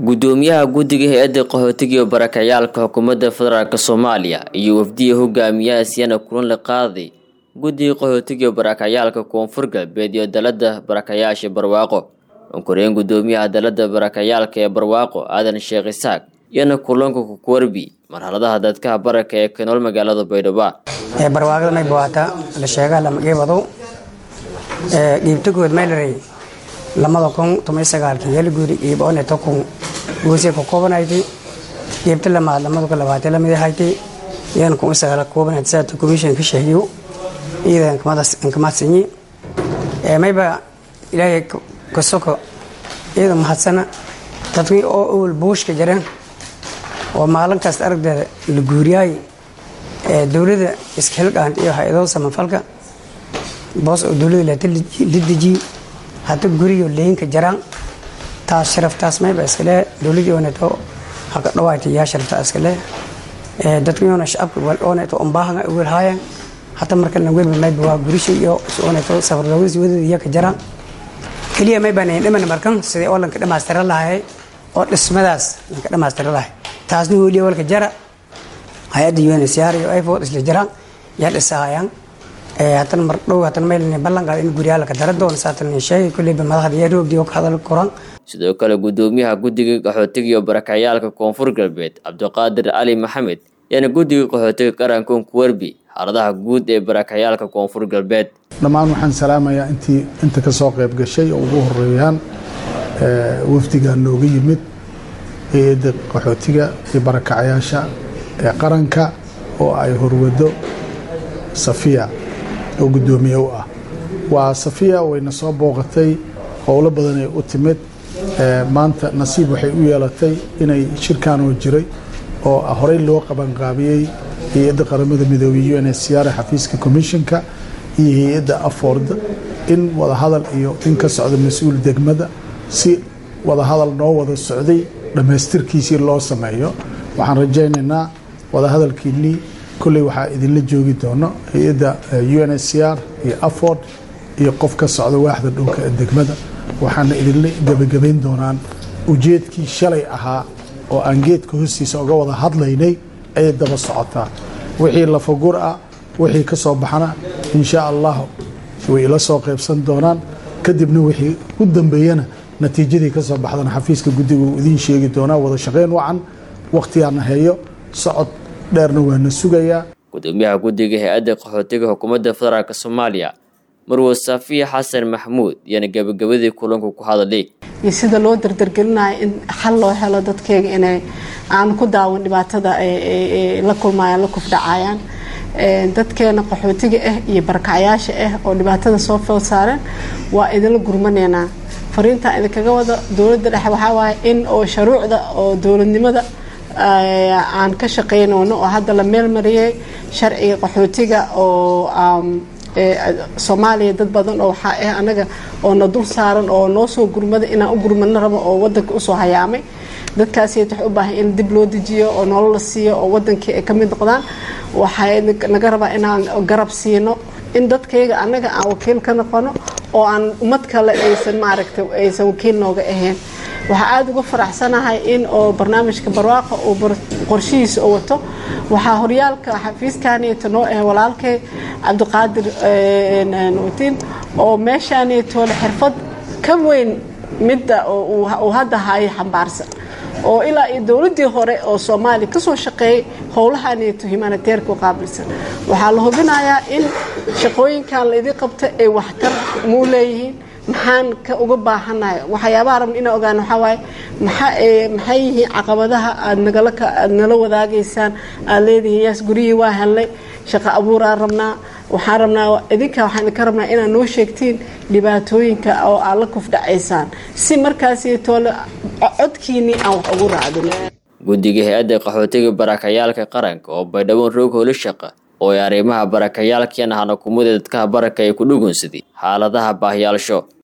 gudoomiyaha guddiga hay-adda qaxootiga iyo barakacayaalka xukuumadda federaalk soomaaliya iyo wafdiya hogaamiyaha siyana kulan la qaaday guddiga qaxootiga iyo barakacayaalka koonfur galbeed iyo dalada barakayaasha barwaaqo onkoreen gudoomiyaha dalada barakacayaalka ee barwaaqo aadan sheekh isaaq iyana kulanka kukuwarbi marxaladaha dadkaha baraka ee ka nool magaalada baydhabo barwaaqada may buwaata la sheegaa lamageebado dhiibtagood maylary lamada kun toban sagaalkii yalguuri dhiiboone tokun goosee ka koobanayti dhiibta lamaad lamada kun labaatan lamid ahayti yan kun sagaal koobanayd saata commission ka sheegiyo iyada inkamadsanyi mayba ilaahay ka soko iyada mahadsana dadkii oo awal buushka jareen oo maalin kasta aragdeeda la guuriyaay dowladda iskahilqaan iyo hay-ado samafalka boos oo dowladda la dejiye hadda guriyo leynka jaraan taas sharaftaas mayba iskale dowladii oneto haka dhawaayta yaa sharafta iskale dadkiona shacabka oneto umbaahan wel haayan hata markana welba mayba waa gurisha iyo oneto safardoogis wadada iyaka jaraan keliya mayba nayn dhiman markan sidii oo lanka dhamaystira lahay oo dhismadaas lanka dhamaystira lahay taasna weliya walka jara hay-adda unsr iyo ifod isla jiraan yaa dhisahayaan hatan mar dhow hatan mayl ballanqaad in guryaalaka dara doon saatan sheegay kulleyba madaxda yaa roogdi oo ka hadal koran sidoo kale gudoomiyaha guddiga qaxootiga iyo barakacayaalka koonfur galbeed cabdiqaadir cali maxamed yaana guddiga qaxootiga qarankoon kuwarbi xaaladaha guud ee barakacayaalka koonfur galbeed dhammaan waxaan salaamayaa intii inta ka soo qayb gashay oo ugu horeeyaan wafdiga nooga yimid hay-adda qaxootiga iyo barakacayaasha ee qaranka oo ay horwado safiya oo guddoomiye u ah waa safiya wayna soo booqatay howlo badanay u timid maanta nasiib waxay u yeelatay inay shirkanoo jiray oo horey loo qabanqaabiyey hay-adda qaramada midoobey un siyaara xafiiska commissionka iyo hay-adda aford in wadahadal iyo in ka socda mas-uul degmada si wadahadal noo wada socday dhammaystirkiisii loo sameeyo waxaan rajaynaynaa wadahadalkiinii kolley waxaa idinla joogi doono hay-adda un s r iyo aford iyo qof ka socda waaxda dhulka ee degmada waxaana idinla gebagabayn doonaan ujeedkii shalay ahaa oo aan geedka hoostiisa oga wada hadlaynay ayay daba socotaa wixii lafagur ah wixii ka soo baxana insha allah way ila soo qaybsan doonaan kadibna wixii u dambeeyana natiijadii ka soo baxdana xafiiska guddiga uu idiin sheegi doonaa wada shaqayn wacan wakhtigaana heeyo socod dheerna waana sugayaa gudoomiyaha guddiga hay-adda qaxootiga xukuumadda federaalk soomaaliya marwo safiya xasan maxmuud iyana gabagabadii kulanku ku hadalay iyo sida loo dardargelinayo in xal loo helo dadkeyga inay aan ku daawan dhibaatada la kulmayaan la kufdhacayaan dadkeena qaxootiga ah iyo barakacyaasha ah oo dhibaatada soo fool saareen waa idinla gurmaneynaa fariintaa idinkaga wada dowladda dhexe waxaa waaye in oo shuruucda oo dowladnimada aan ka shaqeynoono oo hadda la meel mariyay sharciga qaxootiga oo soomaaliya dad badan oo waxaa ah anaga oo na dul saaran oo noo soo gurmada inaan u gurmano rabo oo wadanka usoo hayaamay dadkaasiyt wax u baahan in dib loo dejiyo oo nolol la siiyo oo wadankii ay ka mid noqdaan waxay naga rabaa inaan garab siino in dadkayga anaga aan wakiil ka noqono oo aan ummad kale aysan maaragtay aysan wakiil nooga ahayn waxaa aada uga faraxsanahay in oo barnaamijka barwaaqa uu qorshihiisa oo wato waxaa horyaalka xafiiskaneeto noo ah walaalkay cabdiqaadir watiin oo meeshaaneetoole xirfad ka weyn midda uu hadda hayo xambaarsan oo ilaa iyo dowladii hore oo soomaaliya kasoo shaqeeyay howlahaneeto humanitairka u qaabilsan waxaa la hubinayaa in shaqooyinkan laydii qabta ay waxtar muu leeyihiin maxaan ka uga baahanahay waxyaabaha rabna inaa ogaan waxaa waaye maxay yihiin caqabadaha aad nagala aad nala wadaagaysaan aad leedihiin yaas guryihii waa helnay shaqo abuuraan rabnaa waxaan rabnaa idinka waxaan idinka rabnaa inaad noo sheegtiin dhibaatooyinka oo aad la kufdhacaysaan si markaasi toole codkiinii aan wax ugu raacdino guddiga hay-adda qaxootiga barakayaalka qaranka oo baydhaboon roog holi shaqa oo ay arrimaha barakayaalkian ahana kumada dadkaha baraka ay ku dhugunsaday xaaladaha baahiyaalsho